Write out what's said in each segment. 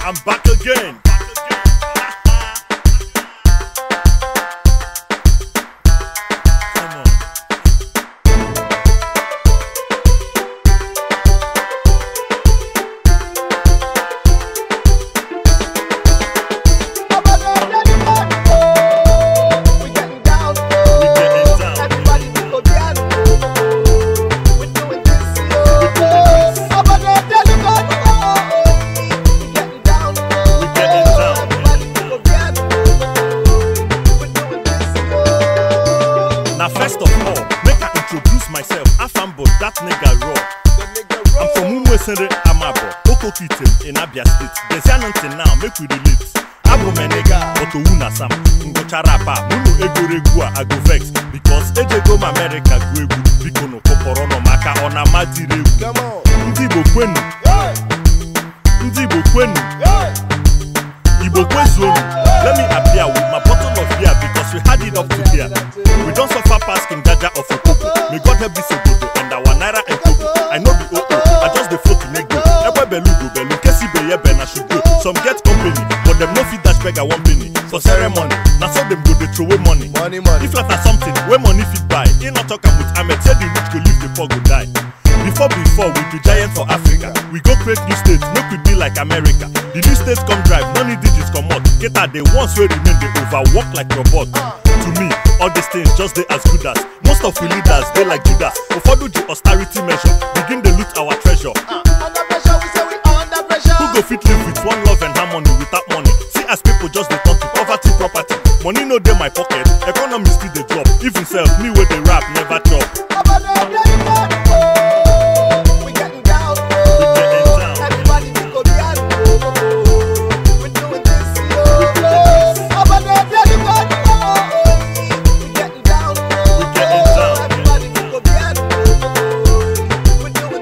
I'm back again. Come on. We getting down. We getting down. Everybody we go down. We doing this. We doing this. Abada tell you God. We getting down. We getting down. Everybody we go down. We doing this. Now first of all, make I introduce myself. Afambo, that nigga raw. The nigga I'm roll. from Umwesere Amabo, Okokitem in Abia State. There's nothing now, make we relate. Abo me nigga, but owu na sam. Ngochara pa, munu egwuregwu a I go vex. Because ejego m America gwu egwu. Biko no kọpọrọ nọ maka ọ na ama tiri egwu. Come on. Ndị Igbo kwenu, Hey, ndị Igbo kwenu, hey. Igbo kwezuonu. Let me appear with my bottle of beer because we had it up to here. We don't suffer past King Jaja of Okoko. May God help this Obodo and our Naira and Kobo. I know the OO, I just the flow to make go. Ekwe belu go belu, kesi beye be na should go. Some get company, but them no fit dash beg a one penny. For ceremony, na so them go dey throw away money. Money, money. If not na something, where money fit buy. He not talk am with Ahmed, say the rich go live, the poor go die. Before before we be giant for Africa. We go create new states, make we be like America. The new states come drive, no need digits come out. Get out the ones where remain they overwork like robot. To me, all these things just they as good as most of we leaders they like Judas. Ụfọdụ the austerity measure, begin they loot our treasure. Under pressure, we say we under pressure. Who go fit live with one love and harmony without money? See as people just dey turn to poverty property. Money no dey my pocket, economy still dey drop. Even self, me wey dey rap never chop. Abada tell you God. We getting down. We getting down. Everybody we go down. We doing this. We doing this. Abada tell you God. We getting down. We getting down. Everybody we go down. We doing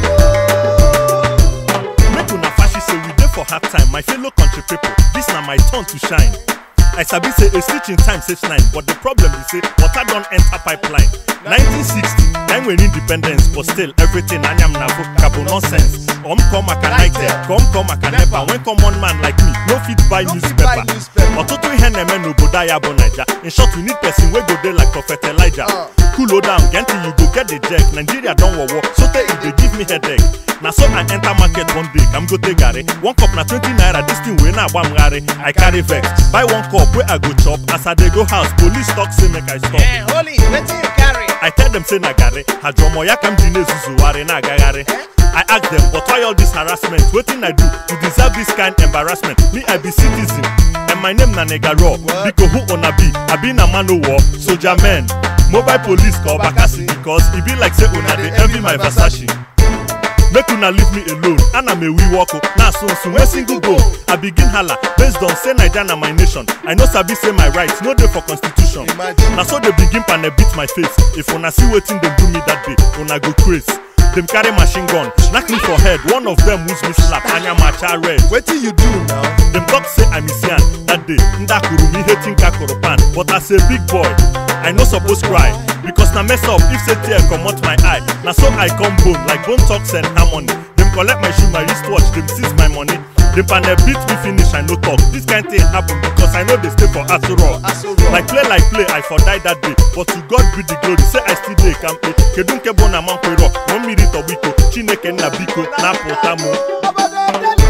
this. Make una fashi say we dey for hard time, my fellow country people. This na my turn to shine. I sabi say a stitch in time saves nine, but the problem be say water don enter pipeline. 1960, time when independence, but still everything anyam na vocabo nonsense. Come come Nitel, come come Nepa. When common man like me no fit buy No fit newspaper. buy newspaper. Ọtụtụ ihe na-eme n'obodo anyị bụ Naija. In short, we need person wey go dey like Prophet Elijah. Uh. Cool down, get till you go get the check. Nigeria don wawa, so tey e dey give me headache. Na so I enter market one day, kam go take garri. One cup na 20 naira, this thing wey na agba m garri. I carry vex, buy one cup wey I go chop. As I dey go house, police talk say make I stop. Eh, holy, wetin you carry? I tell them say na garri, ajomo ya kam ji na-ezuzugharị na-agagharị. I ask them, but why all this harassment? Wetin I do to deserve this kind embarrassment? Me, I be citizen, and my name na Nega Raw. Biko who una be? I be na man o war, soldier man. Mobile police call Bakasi because e be like say una dey envy my Versace. Make una leave me alone. Ana me we walk na so so when single go. I begin hala based on say Naija na my nation. I no sabi say my rights no dey for constitution. Imagine. Na so they begin pane beat my face. If una see wetin dem do me that day, una go craze. Dem carry machine gun, knack me for head. One of them use me slap, anya macha red. Wetin you do now? Dem talk say I miss yan that day. Ndakuru me hating kakoro pan. But as a big boy, I no suppose cry. Because na mess up if say tear comot my eye. Na so I come bone like bone talks and harmony. Dem collect my shoe, my wristwatch, dem seize my money. Dem panel beat me finish, I no talk. This kind thing happen because I know they stay for Aso Rock. Aso Rock. Like play like play, I for die that day. But to God be the glory, say I still dey kampe. Kedu nke bụ na mankwero, no mmiri tọgbiko, Chineke nna biko, na-apụta mụ. Abada tell